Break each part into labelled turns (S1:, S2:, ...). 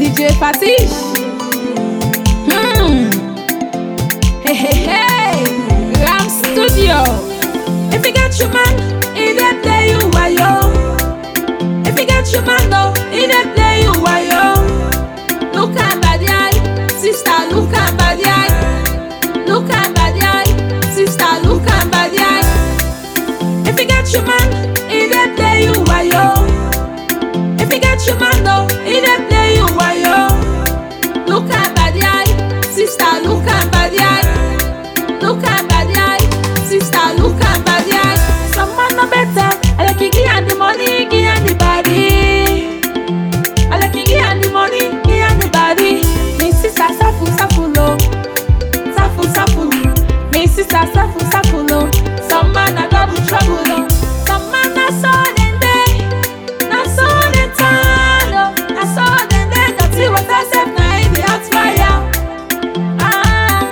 S1: DJ Fatish. Hmm. Hey, hey, hey. Ram Studio. If you get your man, he dey play you wayo. If you get your man, no, he dey play you wayo. Look at body eye, sister, look at body eye. Look at body eye, sister, look at body eye. If you get your man, he dey play you wayo. If you get your man, no, he dey play you wayo. Look at body eye, sister, look at body eye. Look at body eye, sister, look at body eye. Some man no better, I like you give her the money, give her the body. I like you give her the money, give her the body. Me sister, safu safu lo, safu safu. Me sister, safu safu lo. Some man a double trouble lo. Some man a so dem dey, na so dem turn o, na so dem dey. Dirty water sef na im dey hot fire. Ah.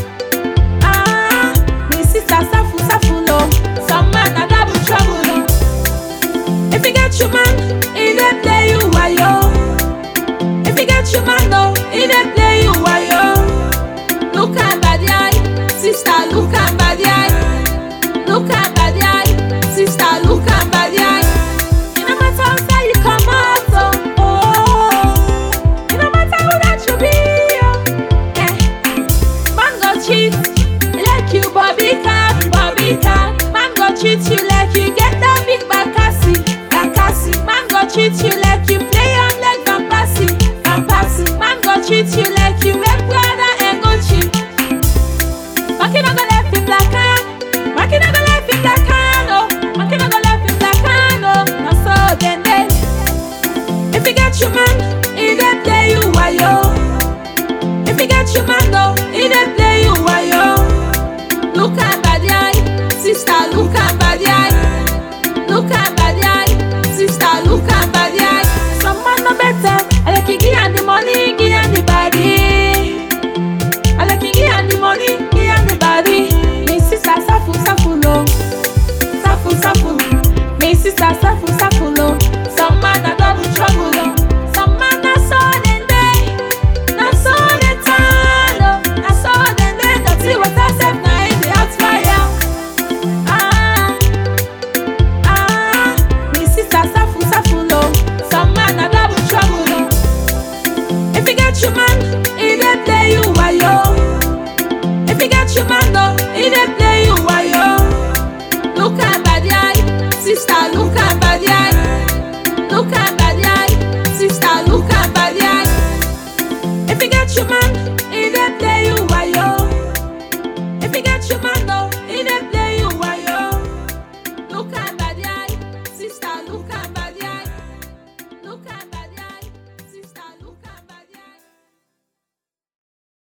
S1: Ah, me sister safu safu lo. Some man a double trouble lo. If you get your man, he dey play you wayo. If you get your man, no, he dey play you wayo. Look at body eye, sister, look at body eye. Look at body eye, sister, look at body eye. It no matter how far you come out, oh, oh. It no matter who that you be, oh. Eh. Man go cheat, like you Bobby Cat, Bobby Cat. Man go cheat you like you get that big Bakassi, Bakassi. Man go cheat you like you play on leg Van Passy, Van Passy. Man go cheat you like you wear Prada and Gucci. Maki no go left in black hand, Maki no go left in black hand, oh. Maki no go left in black hand, oh. Na so dem dey. If you get your man, he dey play you wayo. If you get your man, no, he dey play you wayo. Look at body eye, sister, look at body eye. Look at body eye, sister, look at body eye. Some man no better, I like you give her the money, give her the body. I like you give her the money, give her the body. Me sister, safu safu lo, safu safu. Me sister, safu safu lo. Some man a double trouble lo. Some man a so dem dey, na so dem turn o, na so dem dey. Dirty water sef na im dey hot fire. Ah. Ah, me sister safu safu lo. Some man a double trouble lo. If you get your man, he dey play you wayo. If you get your man, no, he dey play you wayo. Look at body eye, sister, look at body eye. Look at body eye, sister, look at body eye. If you get your man, he dey play